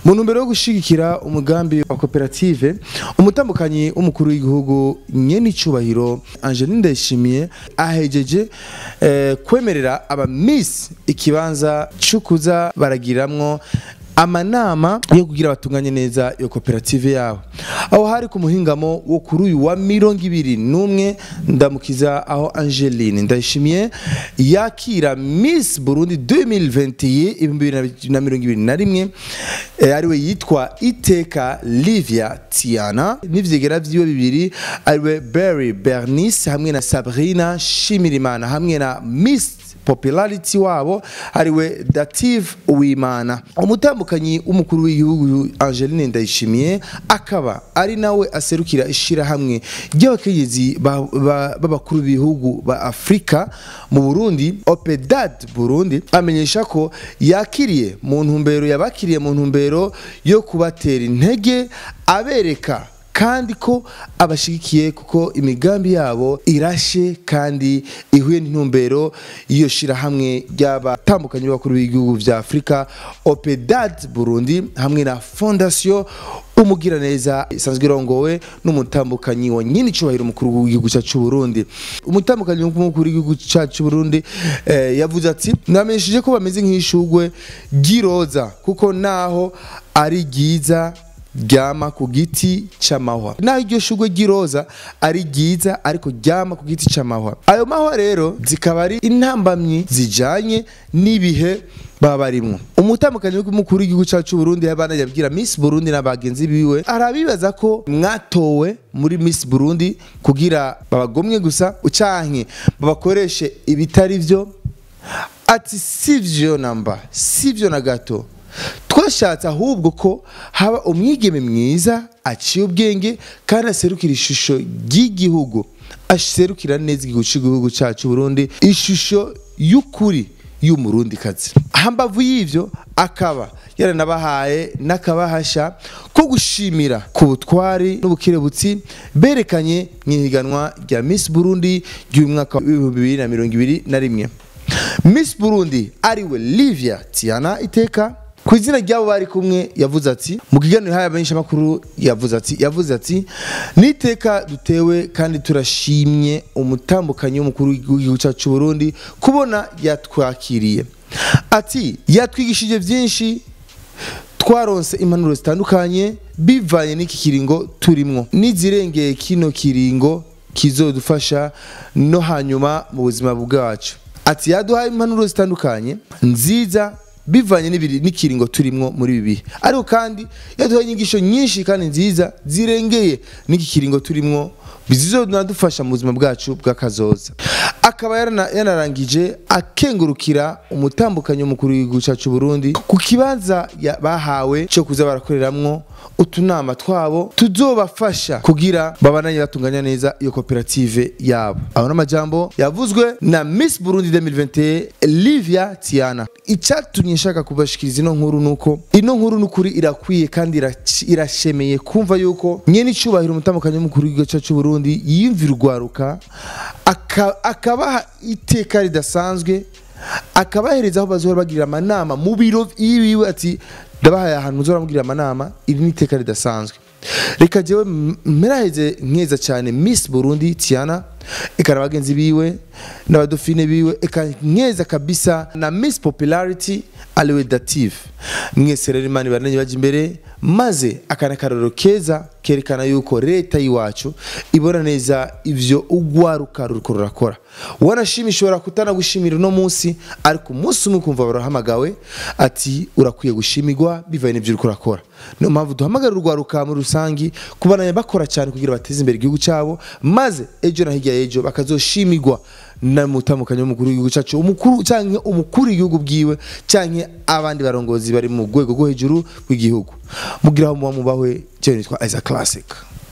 mu ntumbero yo gushigikira umugambi wa koperative umutambukanyi w'umukuru w'igihugu nyene icubahiro Angeline Ndayishimiye ahejeje eh, kwemerera aba Miss ikibanza cukuza baragiramwo amanama yo kugira batunganye neza iyo koperative yabo aho hari ku muhingamo wo kuri uyu wa mirongo ibiri n'umwe ndamukiza aho Angeline Ndayishimiye yakira Miss Burundi 2021 ibihumbi bibiri na mirongo ibiri na rimwe eh, ariwe yitwa Iteka Livia Tiana n'ivyegera vyiwe bibiri ariwe Berry Bernice hamwe na Sabrina Shimirimana hamwe na Miss popularity wabo ariwe Dative Uwimana umutambukanyi w'umukuru w'igihugu Angeline Ndayishimiye akaba ari nawe aserukira ishirahamwe ry'abakenyezi ba- ba- b'abakuru b'ibihugu ba Afrika mu Burundi Opedad Burundi amenyesha ko yakiriye mu ntumbero yabakiriye mu ntumbero yo kubatera intege abereka kandi ko abashigikiye kuko imigambi yabo irashe kandi ihuye n'intumbero iyo shirahamwe ry'abatandukanye b'abakuru b'ibihugu vya Afrika Opedad Burundi hamwe na Fondation umugiraneza isanzwe irongowe n'umutambukanyi wa nyine icubahiro umukuru w'igihugu cyacu cy'u Burundi umutambukanyi w'umukuru w'igihugu cyacu cy'u Burundi eh, yavuze ati namenyesheje ko bameze nk'ishugwe ry'iroza kuko naho ari ryiza ryama ku giti c'amahwa naho iryo shugwe ry'iroza ari ryiza ariko ryama ku giti c'amahwa ayo mahwa rero zikaba ari intambamyi zijanye n'ibihe baba barimwo umutambukanyi w'umukuru w'igihugu cyacu cy'u Burundi yabana yabwira Miss Burundi n'abagenzi biwe arabibaza ko mwatowe muri Miss Burundi kugira babagomwe gusa ucanke babakoreshe ibitari vyo ati sivyo namba sivyo na gato twashatse ahubwo ko haba umwigeme mwiza aciye ubwenge kandi aserukira ishusho ry'igihugu aserukira neza igihugu cy'igihugu cyacu Burundi ishusho y'ukuri y'umurundi kazi hambavu y'ivyo akaba yaranabahaye n'akabahasha ko gushimira ku butwari n'ubukerebutsi berekanye mu ihiganwa rya Miss Burundi ry'umwaka w'ibihumbi bibiri na mirongo ibiri na rimwe Miss Burundi ariwe Livia Tiana Iteka ku izina ry'abo bari kumwe yavuze ati mu kiganiro haya benshi amakuru yavuze ati yavuze ati niteka dutewe kandi turashimye umutambukanyi w'umukuru w'igihugu cyacu cy'u Burundi kubona yatwakiriye ati yatwigishije byinshi twaronse impanuro zitandukanye bivanye n'iki kiringo turimwo n'izirengeye kino kiringo kizodufasha no hanyuma mu buzima bwacu ati yaduhaye impanuro zitandukanye nziza bivanye n'ibiri n'ikiringo turimwo muri ibi bihe ariko kandi yaduhaye inyigisho nyinshi kandi nziza zirengeye n'iki kiringo turimwo bizizodufasha mu buzima bwacu bw'akazoza akaba yarana- yanarangije akengurukira umutambukanyi w'umukuru w'igihugu cyacu Burundi ku kibanza ya- bahawe cyo kuza barakoreramwo utunama twabo tuzobafasha kugira babananye batunganya neza iyo koperative yabo aho n'amajambo yavuzwe na Miss Burundi 2021 Livia Tiana icyatumye nshaka kubashikiriza ino nkuru nuko ino nkuru n'ukuri irakwiye kandi irac- irashemeye kumva yuko nyene icubahiro umutambukanyi w'umukuru w'igihugu cyacu cy'u Burundi yiyumvira urwaruka aka- akabaha iteka ridasanzwe akabahereza aho bazohora bagirira amanama mu biro yiwe ati ndabahaye ahantu muzohora mugirira amanama iri ni iteka ridasanzwe reka jewe m- mperaheze nkeza cyane Miss Burundi Tiana eka na bagenzi biwe n'abadofine biwe eka nkeza kabisa na Miss Popularity aliwe Dative mwese rero imana ibaranye baje imbere maze akana karoro keza kerekana yuko leta y'iwacu ibona neza ivyo ugwaruka ruriko rurakora wanashima ishobora kutanagushimira uno munsi ariko umunsi umwe ukumva barahamagawe ati urakwiye gushimirwa bivaye n'ivyo uriko urakora niyo mpamvu duhamagarira urwaruka muri rusangi kubananya bakora cyane kugira bateze imbere igihugu cyabo maze ejo na hirya y'ejo bakazoshimirwa n'umutambukanyi w'umukuru w'igihugu cyacu umukuru cyangwa umukuru w'igihugu bwiwe cyangwa abandi barongozi bari mu rwego rwo hejuru rw'igihugu mugira aho muba mubahwe cyo nitwa Isaac Classic